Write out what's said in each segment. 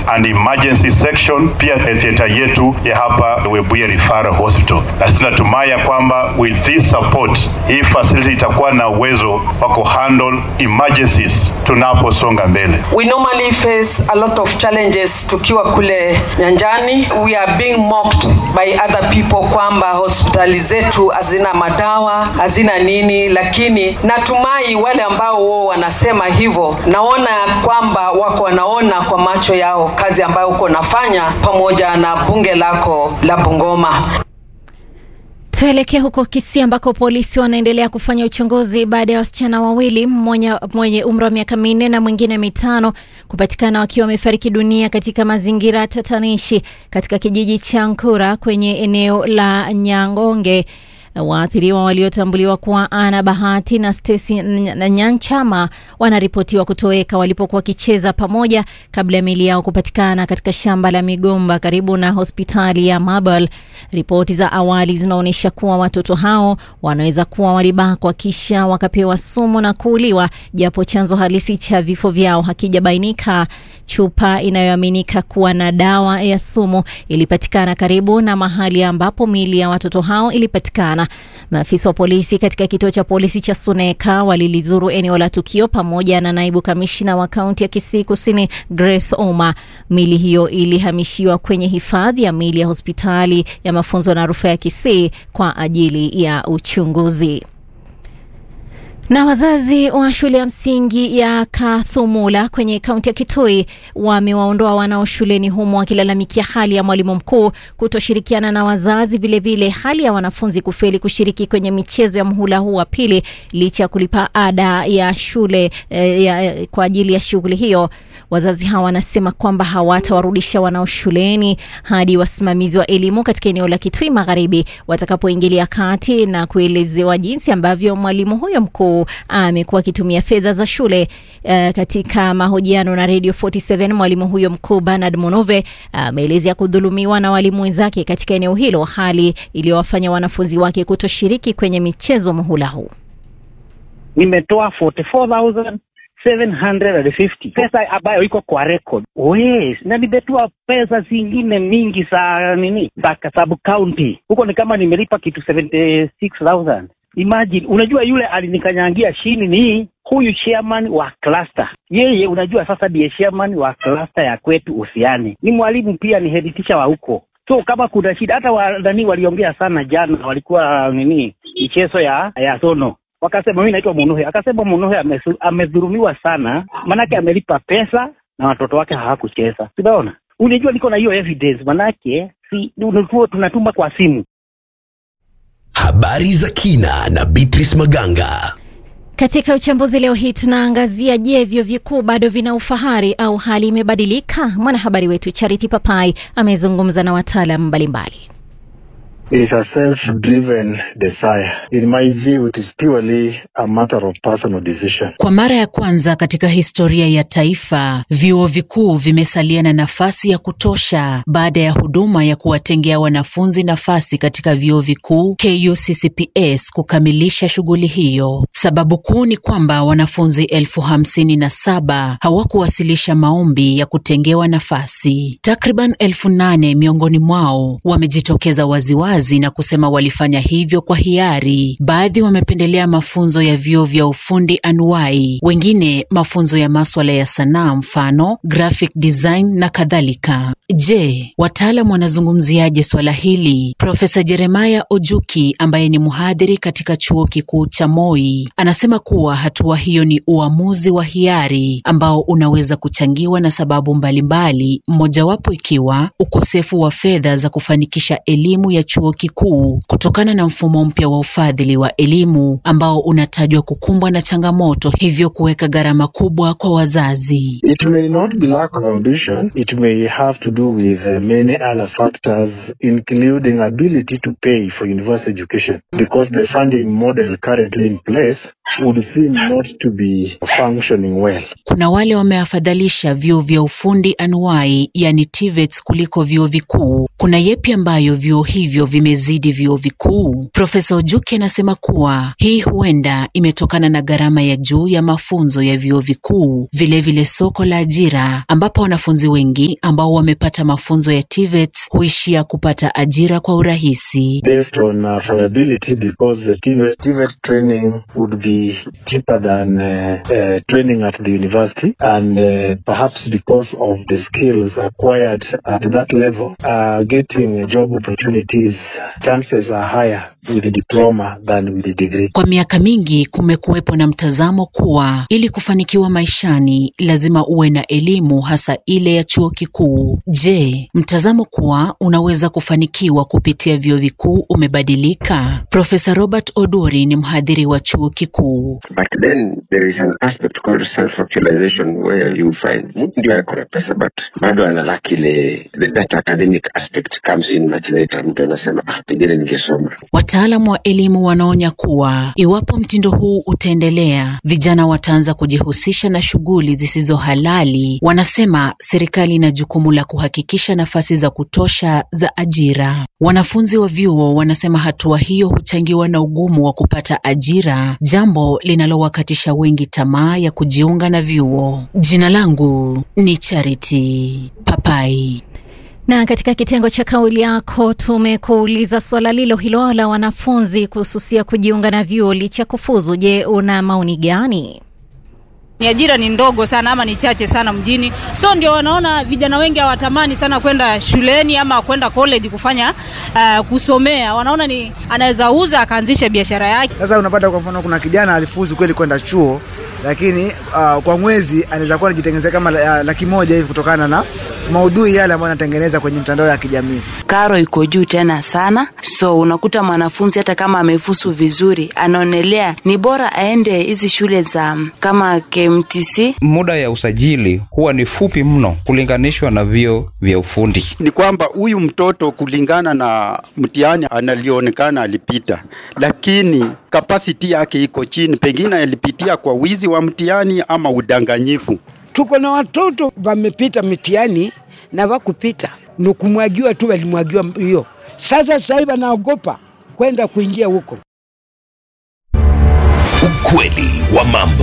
and emergency section, pia theater yetu ya hapa Webuye Referral Hospital, na sisi tunatumai ya kwamba with this support hii facility itakuwa na uwezo wa kuhandle emergencies tunaposonga mbele. We normally face a lot of challenges tukiwa kule nyanjani. We are being mocked by other people kwamba hospitali zetu hazina madawa, hazina nini, lakini natumai wale ambao wao wanasema hivyo, naona kwamba wako wanaona kwa macho yao kazi ambayo uko nafanya pamoja na bunge lako la Bungoma. Tuelekee huko Kisii ambako polisi wanaendelea kufanya uchunguzi baada ya wasichana wawili, mmoja mwenye umri wa miaka minne na mwingine mitano kupatikana wakiwa wamefariki dunia katika mazingira tatanishi katika kijiji cha Nkura kwenye eneo la Nyangonge. Waathiriwa waliotambuliwa kuwa Ana Bahati na Stacy na Nyanchama wanaripotiwa kutoweka walipokuwa wakicheza pamoja kabla ya miili yao kupatikana katika shamba la migomba karibu na hospitali ya Mabel. Ripoti za awali zinaonyesha kuwa watoto hao wanaweza kuwa walibakwa kisha wakapewa sumu na kuuliwa, japo chanzo halisi cha vifo vyao hakijabainika. Chupa inayoaminika kuwa na dawa ya sumu ilipatikana karibu na mahali ambapo miili ya watoto hao ilipatikana. Maafisa wa polisi katika kituo cha polisi cha Suneka walilizuru eneo la tukio pamoja na naibu kamishna wa kaunti ya Kisii Kusini Grace Oma. Miili hiyo ilihamishiwa kwenye hifadhi ya miili ya hospitali ya mafunzo na rufaa ya Kisii kwa ajili ya uchunguzi. Na wazazi wa shule ya msingi ya Kathumula kwenye kaunti ya Kitui wamewaondoa wanao shuleni humo wakilalamikia hali ya mwalimu mkuu kutoshirikiana na wazazi, vilevile vile hali ya wanafunzi kufeli kushiriki kwenye michezo ya mhula huu wa pili licha ya kulipa ada ya shule eh, ya, kwa ajili ya shughuli hiyo. Wazazi hawa wanasema kwamba hawatawarudisha wanao shuleni hadi wasimamizi wa elimu katika eneo la Kitui Magharibi watakapoingilia kati na kuelezewa jinsi ambavyo mwalimu huyo mkuu amekuwa akitumia fedha za shule. Uh, katika mahojiano na Radio 47 mwalimu huyo mkuu Bernard Monove ameelezea uh, kudhulumiwa na walimu wenzake katika eneo hilo, hali iliyowafanya wanafunzi wake kutoshiriki kwenye michezo muhula huu. Nimetoa 44750 pesa ambayo iko kwa record yes, na nimetoa pesa zingine mingi za nini za sub county huko, ni kama nimelipa kitu 76000 Imagine, unajua yule alinikanyangia chini ni huyu chairman wa cluster. Yeye unajua sasa ndiye chairman wa cluster ya kwetu Usiani, ni mwalimu pia, ni head teacher wa huko. So kama kuna shida, hata wanani waliongea sana jana, walikuwa nini michezo ya ya sono, wakasema mimi naitwa Munuhe, akasema Munuhe amedhurumiwa sana, manake amelipa pesa na watoto wake hawakucheza. Unaona, unajua niko na hiyo evidence, manake si tunatuma kwa simu Habari za kina na Beatrice Maganga. Katika uchambuzi leo hii tunaangazia, je, vyuo vikuu bado vina ufahari au hali imebadilika? Mwanahabari wetu Charity Papai amezungumza na wataalamu mbalimbali. It is a self-driven desire. In my view, it is purely a matter of personal decision. Kwa mara ya kwanza katika historia ya taifa, vyuo vikuu vimesalia na nafasi ya kutosha baada ya huduma ya kuwatengea wanafunzi nafasi katika vyuo vikuu KUCCPS kukamilisha shughuli hiyo. Sababu kuu ni kwamba wanafunzi elfu hamsini na saba hawakuwasilisha maombi ya kutengewa nafasi. Takriban elfu nane miongoni mwao wamejitokeza waziwazi na kusema walifanya hivyo kwa hiari. Baadhi wamependelea mafunzo ya vyuo vya ufundi anuwai, wengine mafunzo ya maswala ya sanaa, mfano graphic design na kadhalika. Je, wataalam wanazungumziaje swala hili? Profesa Jeremiah Ojuki ambaye ni mhadhiri katika chuo kikuu cha Moi anasema kuwa hatua hiyo ni uamuzi wa hiari ambao unaweza kuchangiwa na sababu mbalimbali, mmojawapo ikiwa ukosefu wa fedha za kufanikisha elimu ya chuo kikuu kutokana na mfumo mpya wa ufadhili wa elimu ambao unatajwa kukumbwa na changamoto, hivyo kuweka gharama kubwa kwa wazazi. It may not be lack of ambition. It may have to do with uh, many other factors, including ability to pay for university education, because the funding model currently in place would seem not to be functioning well. Kuna wale wameafadhalisha vyuo vya ufundi anuwai, yani TVETs kuliko vyuo vikuu. Kuna yepi ambayo vyuo hivyo vimezidi vyuo vikuu? Profesa Ojuki anasema kuwa hii huenda imetokana na gharama ya juu ya mafunzo ya vyuo vikuu, vilevile soko la ajira, ambapo wanafunzi wengi ambao wamepata mafunzo ya TVETs huishia kupata ajira kwa urahisi. based on affordability because the TVET, TVET training would be cheaper than uh, uh, training at the university and uh, perhaps because of the skills acquired at that level uh, getting job opportunities chances are higher with the diploma than with the degree. Kwa miaka mingi kumekuwepo na mtazamo kuwa ili kufanikiwa maishani lazima uwe na elimu hasa ile ya chuo kikuu. Je, mtazamo kuwa unaweza kufanikiwa kupitia vyuo vikuu umebadilika? Profesa Robert Odori ni mhadhiri wa chuo kikuu. But then there is an aspect called self-actualization where you find mtu ndio ako na pesa but bado analaki ile the that academic aspect comes in much later. Mtu anasema ah, pengine ningesoma. Wataalamu wa elimu wanaonya kuwa iwapo mtindo huu utaendelea, vijana wataanza kujihusisha na shughuli zisizo halali. Wanasema serikali ina jukumu la kuhakikisha nafasi za kutosha za ajira. Wanafunzi wa vyuo wanasema hatua hiyo huchangiwa na ugumu wa kupata ajira, jambo linalowakatisha wengi tamaa ya kujiunga na vyuo. Jina langu ni Charity Papai. Na katika kitengo cha kauli yako tumekuuliza swala lilo hilo la wanafunzi kuhususia kujiunga na vyuo licha kufuzu. Je, una maoni gani? ni ajira ni ndogo sana ama ni chache sana mjini, so ndio wanaona vijana wengi hawatamani sana kwenda shuleni ama kwenda college kufanya uh, kusomea. Wanaona ni anaweza uza akaanzisha biashara yake. Sasa unapata kwa mfano, kuna kijana alifuzu kweli kwenda chuo, lakini uh, kwa mwezi anaweza kuwa anajitengenezea kama uh, laki moja hivi kutokana na maudhui yale ambayo anatengeneza kwenye mtandao ya kijamii. Karo iko juu tena sana, so unakuta mwanafunzi hata kama amefusu vizuri, anaonelea ni bora aende hizi shule za kama KMTC. Muda ya usajili huwa ni fupi mno kulinganishwa na vyuo vya ufundi. Ni kwamba huyu mtoto kulingana na mtihani analionekana alipita, lakini kapasiti yake iko chini, pengine alipitia kwa wizi wa mtihani ama udanganyifu. Tuko na watoto wamepita mitihani na wakupita, ni kumwagiwa tu, walimwagiwa hiyo. Sasa sasa hivi anaogopa kwenda kuingia huko. Ukweli wa mambo.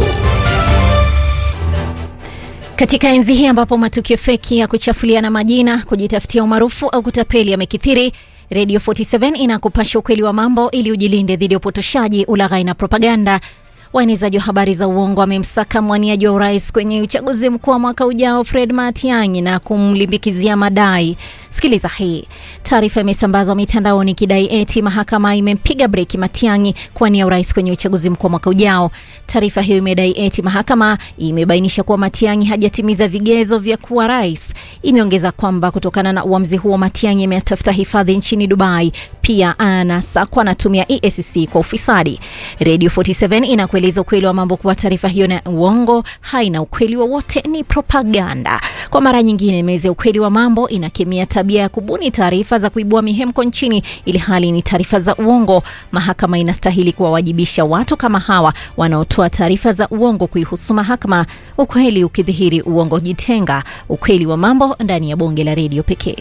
Katika enzi hii ambapo matukio feki ya kuchafuliana majina, kujitafutia umaarufu au kutapeli yamekithiri, Radio 47 inakupasha ukweli wa mambo ili ujilinde dhidi ya upotoshaji, ulaghai na propaganda. Waenezaji wa habari za uongo wamemsaka mwaniaji wa urais kwenye uchaguzi mkuu wa mwaka ujao Fred Matiang'i na kumlimbikizia madai. Sikiliza hii taarifa, imesambazwa mitandaoni ikidai eti mahakama imempiga breki Matiang'i kuwania urais kwenye uchaguzi mkuu wa mwaka ujao. Taarifa hiyo imedai eti mahakama imebainisha kuwa Matiang'i hajatimiza vigezo vya kuwa rais. Imeongeza kwamba kutokana na uamuzi huo, Matiang'i ametafuta hifadhi nchini Dubai. Pia anasakwa anatumia EACC kwa ufisadi. Radio 47 inakueleza ukweli wa mambo kuwa taarifa hiyo na uongo, haina ukweli wowote, ni propaganda. Kwa mara nyingine, meza ya ukweli wa mambo inakemea tabia ya kubuni taarifa za kuibua mihemko nchini, ili hali ni taarifa za uongo. Mahakama inastahili kuwawajibisha watu kama hawa wanaotoa taarifa za uongo kuihusu mahakama. Ukweli ukidhihiri, uongo jitenga. Ukweli wa mambo ndani ya bonge la redio pekee.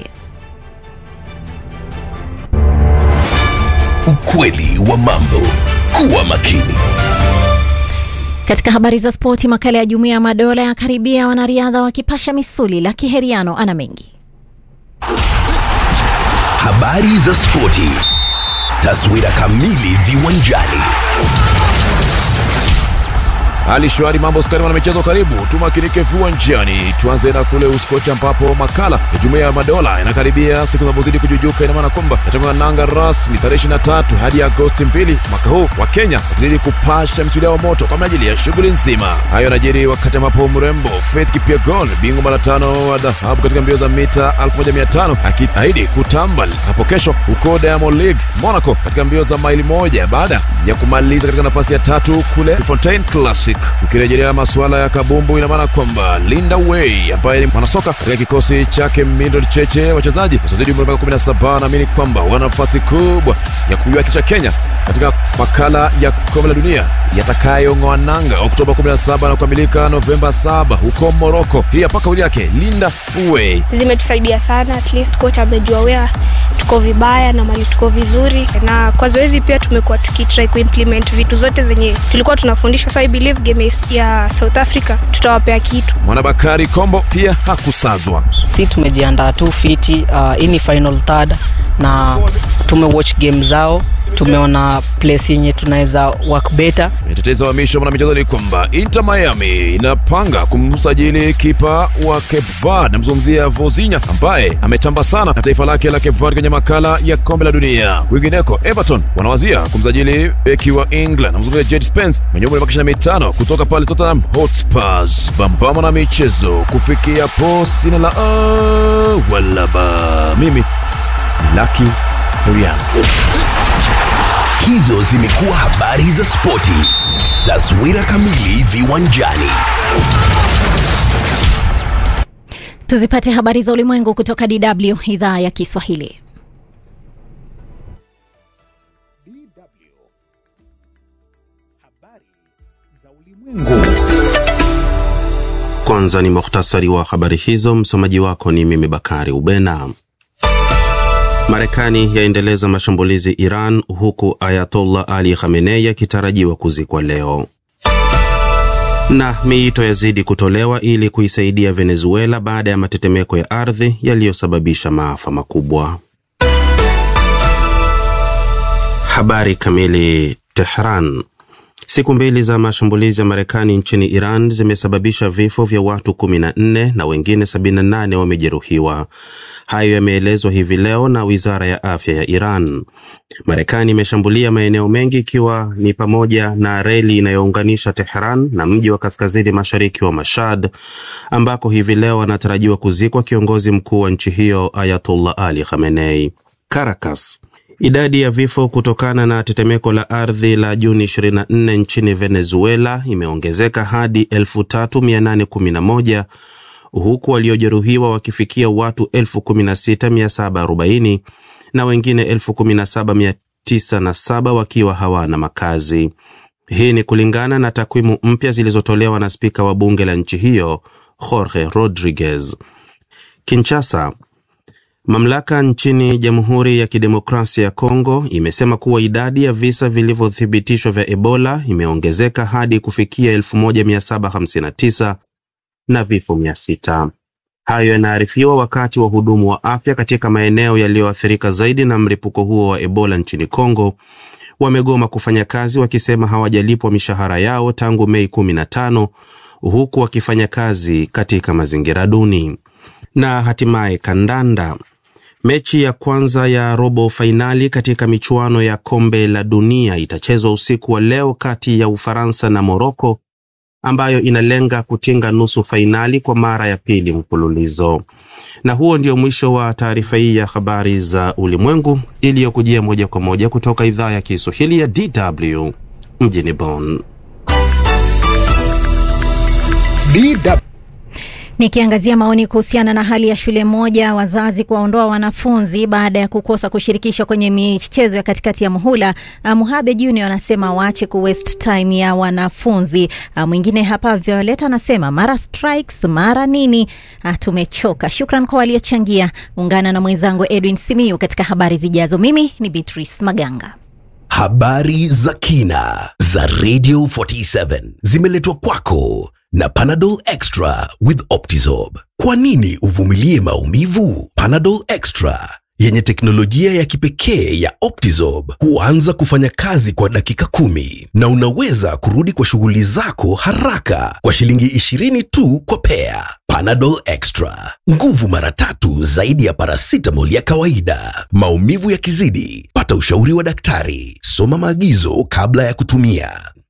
Ukweli wa mambo. Kuwa makini. Katika habari za spoti, makala ya Jumuiya ya Madola ya karibia wanariadha wakipasha misuli. la Kiheriano ana mengi. Habari za spoti. Taswira kamili viwanjani. Hali shwari, mambo skari, wana michezo, karibu tumakinike viwanjani. Tuanze na kule Uskochi ambapo makala ya Jumuiya ya Madola yanakaribia siku zinapozidi kujujuka. Ina maana kwamba yatakuwa nanga rasmi tarehe 23 hadi Agosti 2 mwaka huu, wa Kenya wakizidi kupasha misuli yao moto kwa ajili ya shughuli nzima. Hayo yanajiri wakati ambapo mrembo Faith Kipyegon, bingwa mara tano wa dhahabu katika mbio za mita 1500 akiahidi kutambal hapo kesho huko Diamond League Monaco katika mbio za maili moja baada ya kumaliza katika nafasi ya tatu kule Fontaine Classic. Classic. Tukirejelea masuala ya kabumbu, ina maana kwamba Linda Way ambaye ni mwanasoka katika kikosi chake Mildred Cheche, wachezaji wasiozidi umri wa miaka 17, naamini kwamba wana nafasi kubwa ya kuiwakilisha Kenya katika makala ya kombe la dunia yatakayong'oa nanga Oktoba 17 na kukamilika Novemba 7 huko Morocco. Hii hapa kauli yake Linda Way. zimetusaidia sana at least coach amejua wea tuko vibaya na mali tuko vizuri na kwa zoezi pia tumekuwa tukitry kuimplement vitu zote zenye tulikuwa tunafundishwa so i believe game ya south africa tutawapea kitu Mwanabakari Kombo pia hakusazwa. si tumejiandaa tu fiti uh, hii ni final third na tumewatch game zao tumeona place yenye tunaweza work better Mtetezi wa misho mwanamichezo ni kwamba Inter Miami inapanga kumsajili kipa wa Cape Verde, namzungumzia Vozinha ambaye ametamba sana na taifa lake la Cape Verde kwenye makala ya kombe la dunia. Kwingineko, Everton wanawazia kumsajili beki wa England, namzungumzia Jed Spence mwenye umri wa miaka 25 kutoka pale Tottenham Hotspurs. Bambama na michezo kufikia po sina la ah, wala ba. Mimi ni Lucky Herian. Hizo zimekuwa habari za spoti. Taswira kamili viwanjani. Tuzipate habari za ulimwengu kutoka DW idhaa ya Kiswahili. Kwanza ni muhtasari wa habari hizo. Msomaji wako ni mimi Bakari Ubena. Marekani yaendeleza mashambulizi Iran, huku Ayatollah Ali Khamenei akitarajiwa kuzikwa leo, na miito yazidi kutolewa ili kuisaidia Venezuela baada ya matetemeko ya ardhi yaliyosababisha maafa makubwa. Habari kamili. Tehran. Siku mbili za mashambulizi ya Marekani nchini Iran zimesababisha vifo vya watu 14 na wengine 78 wamejeruhiwa. Hayo yameelezwa hivi leo na wizara ya afya ya Iran. Marekani imeshambulia maeneo mengi ikiwa ni pamoja na reli inayounganisha Tehran na mji wa kaskazini mashariki wa Mashhad, ambako hivi leo anatarajiwa kuzikwa kiongozi mkuu wa nchi hiyo Ayatollah Ali Khamenei. Caracas. Idadi ya vifo kutokana na tetemeko la ardhi la Juni 24 nchini Venezuela imeongezeka hadi 3811 huku waliojeruhiwa wakifikia watu 16740 na wengine 17907 wakiwa hawana makazi. Hii ni kulingana na takwimu mpya zilizotolewa na spika wa bunge la nchi hiyo Jorge Rodriguez. Kinshasa, Mamlaka nchini Jamhuri ya Kidemokrasia ya Kongo imesema kuwa idadi ya visa vilivyothibitishwa vya Ebola imeongezeka hadi kufikia 1759 na vifo 600. Hayo yanaarifiwa wakati wahudumu wa afya katika maeneo yaliyoathirika zaidi na mlipuko huo wa Ebola nchini Kongo wamegoma kufanya kazi wakisema hawajalipwa mishahara yao tangu Mei 15 huku wakifanya kazi katika mazingira duni. Na hatimaye kandanda. Mechi ya kwanza ya robo fainali katika michuano ya kombe la dunia itachezwa usiku wa leo kati ya Ufaransa na Moroko ambayo inalenga kutinga nusu fainali kwa mara ya pili mfululizo. Na huo ndio mwisho wa taarifa hii ya habari za ulimwengu iliyokujia moja kwa moja kutoka idhaa ya Kiswahili ya DW mjini Bonn. DW. Nikiangazia maoni kuhusiana na hali ya shule moja wazazi kuwaondoa wanafunzi baada ya kukosa kushirikishwa kwenye michezo ya katikati ya muhula. Uh, Muhabe Junior anasema waache ku waste time ya wanafunzi. Uh, mwingine hapa Violet anasema mara strikes mara nini. Uh, tumechoka. Shukran kwa waliochangia. Ungana na mwenzangu Edwin Simiyu katika habari zijazo. Mimi ni Beatrice Maganga. Habari za kina za Radio 47 zimeletwa kwako na Panadol Extra with Optizorb. Kwa nini uvumilie maumivu? Panadol Extra yenye teknolojia ya kipekee ya Optizorb huanza kufanya kazi kwa dakika kumi na unaweza kurudi kwa shughuli zako haraka kwa shilingi 20 tu kwa pea. Panadol Extra, nguvu mara tatu zaidi ya paracetamol ya kawaida. Maumivu yakizidi, pata ushauri wa daktari. Soma maagizo kabla ya kutumia.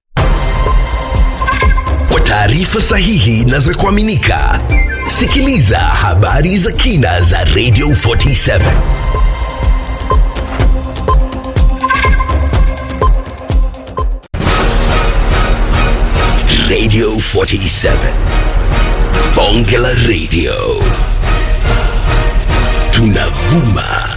Kwa taarifa sahihi na za kuaminika, sikiliza habari za kina za Radio 47. Radio 47. Bonge la Radio. Tunavuma